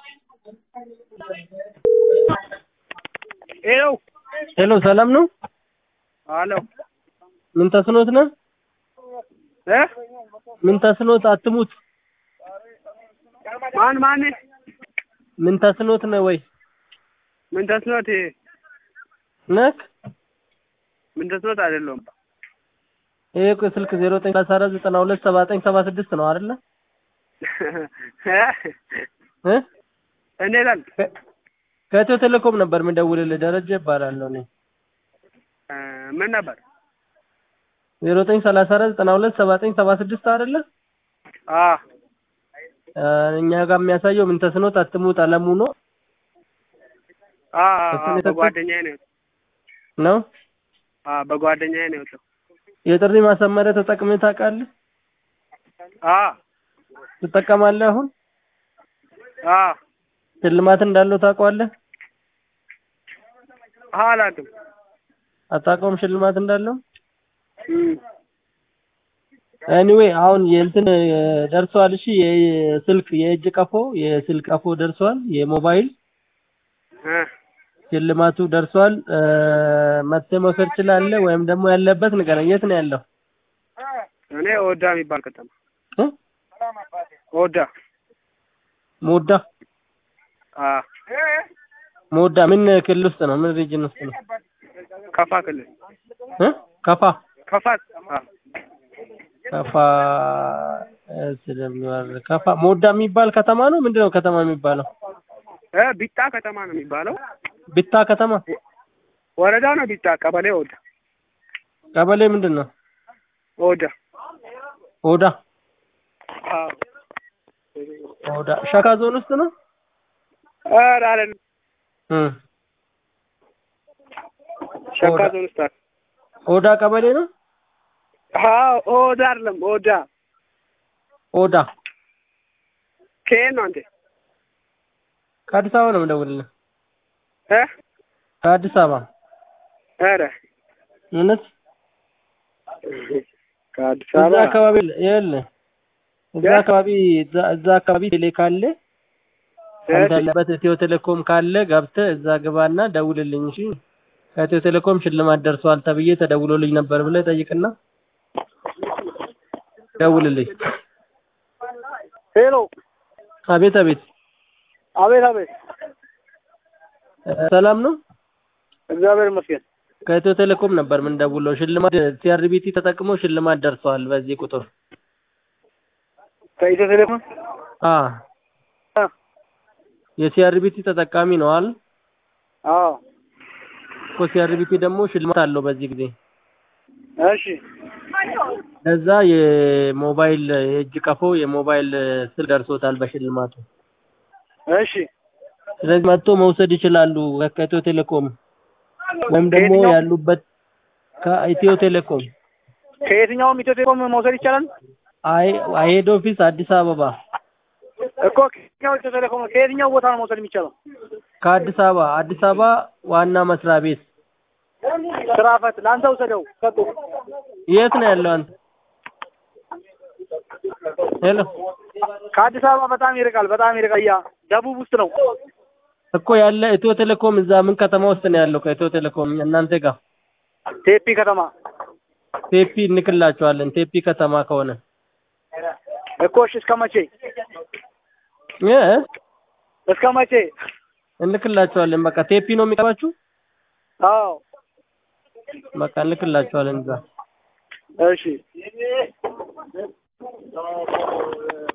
ሄሎ ሄሎ ሰላም ነው? አሎ ምን ተስኖት ነው? እ ምን ተስኖት አትሙት። ማን ማን ምን ተስኖት ነው ወይ ምን ተስኖት ነክ? ምን ተስኖት አይደለም ይሄ እኮ ስልክ 0914927976 ነው አይደለ? እ እንዴት አለ ከኢትዮ ቴሌኮም ነበር የምደውልልህ። ደረጀ እባላለሁ እኔ። እ ምን ነበር 0934927976 አይደለ? አ እ እኛ ጋር የሚያሳየው ምን ተስኖት አትሙት አለሙ ነው አ እሱን የሰጠህ? በጓደኛዬ ነው የወጣው። ነው። አ በጓደኛዬ ነው የወጣው። የጥሪ ማሰመሪያ ተጠቅመህ ታውቃለህ? አ ትጠቀማለህ አሁን? አ ሽልማት እንዳለው ታውቀዋለህ? አላውቅም። አታውቀውም ሽልማት እንዳለው? እም ኤኒዌይ አሁን የእንትን እ ደርሷል። እሺ የስልክ የእጅ ቀፎ የስልክ ቀፎ ደርሷል። የሞባይል እ ሽልማቱ ደርሷል። እ መጥተህ መውሰድ ትችላለህ፣ ወይም ደግሞ ያለበት ንገረኝ። የት ነው ያለው? እኔ ኦዳ የሚባል ከተማ እ ኦዳ ሞዳ አ ሞዳ ምን ክልል ውስጥ ነው? ምን ሪጅን ውስጥ ነው? ከፋ ክልል እ ከፋ ከፋ አ ከፋ እ ስለሚዋር ከፋ ሞዳ የሚባል ከተማ ነው። ምንድነው ከተማ የሚባለው? እ ቢጣ ከተማ ነው የሚባለው። ቢታ ከተማ ወረዳ ነው ቢጣ፣ ቀበሌ ኦዳ ቀበሌ ምንድን ነው? ኦዳ ኦዳ አ ኦዳ ሸካ ዞን ውስጥ ነው። ኧረ አይደለም እ ሸካ ኦዳ። ዞን ውስጥ አለ። ኦዳ ቀበሌ ነው። አዎ ኦዳ አይደለም ኦዳ ኦዳ ከየት ነው አንተ? ከአዲስ አበባ ነው የምደውልልህ። እ ከአዲስ አበባ ኧረ እውነት ከአዲስ እዛ አበባ አካባቢ ይኸውልህ እዛ እ? አካባቢ እዛ እዛ አካባቢ ቴሌ ካለ አንተ ያለበት ኢትዮ ቴሌኮም ካለ ገብተህ እዛ ግባና ደውልልኝ። እሺ ከኢትዮ ቴሌኮም ሽልማት ደርሷል ተብዬ ተደውሎልኝ ነበር ብለህ ጠይቅና ደውልልኝ። ሄሎ አቤት አቤት፣ አቤት አቤት እ ሰላም ነው። እግዚአብሔር ይመስገን ከኢትዮ ቴሌኮም ነበር ምን ደውለው ሽልማት ሲአርቢቲ ተጠቅሞ ሽልማት ደርሷል በዚህ ቁጥር ከኢትዮ ቴሌኮም አ አ የሲአርቢቲ ተጠቃሚ ነው አይደል? አዎ እኮ ሲአርቢቲ ደግሞ ሽልማት አለው በዚህ ጊዜ እሺ ለዛ የሞባይል የእጅ ቀፎ የሞባይል ስልክ ደርሶታል በሽልማቱ። እሺ ስለዚህ መጥቶ መውሰድ ይችላሉ ከኢትዮ ቴሌኮም ወይም ደግሞ ከየትኛው? ያሉበት ከኢትዮ ቴሌኮም ከየትኛውም ኢትዮ ቴሌኮም መውሰድ ይቻላል አይ ሄድ ኦፊስ አዲስ አበባ እኮ ከየትኛው ኢትዮ ቴሌኮም ከየትኛው ቦታ ነው መውሰድ የሚቻለው? ከአዲስ አበባ አዲስ አበባ ዋና መስሪያ ቤት ስራ ፈት ለአንተ ውሰደው ሰጡ የት ነው ያለው አንተ? ሄሎ ከአዲስ አበባ በጣም ይርቃል፣ በጣም ይርቃል። ያ ደቡብ ውስጥ ነው። እኮ ያለ ኢትዮ ቴሌኮም እዛ ምን ከተማ ውስጥ ነው ያለው? ከኢትዮ ቴሌኮም እናንተ ጋር ቴፒ ከተማ ቴፒ እንክላቸዋለን። ቴፒ ከተማ ከሆነ እኮ እሺ። እስከ መቼ እ እስከ መቼ? እንልክላቸዋለን። በቃ ቴፒ ነው የሚቀባችሁ። አዎ በቃ እንልክላቸዋለን እዛ እሺ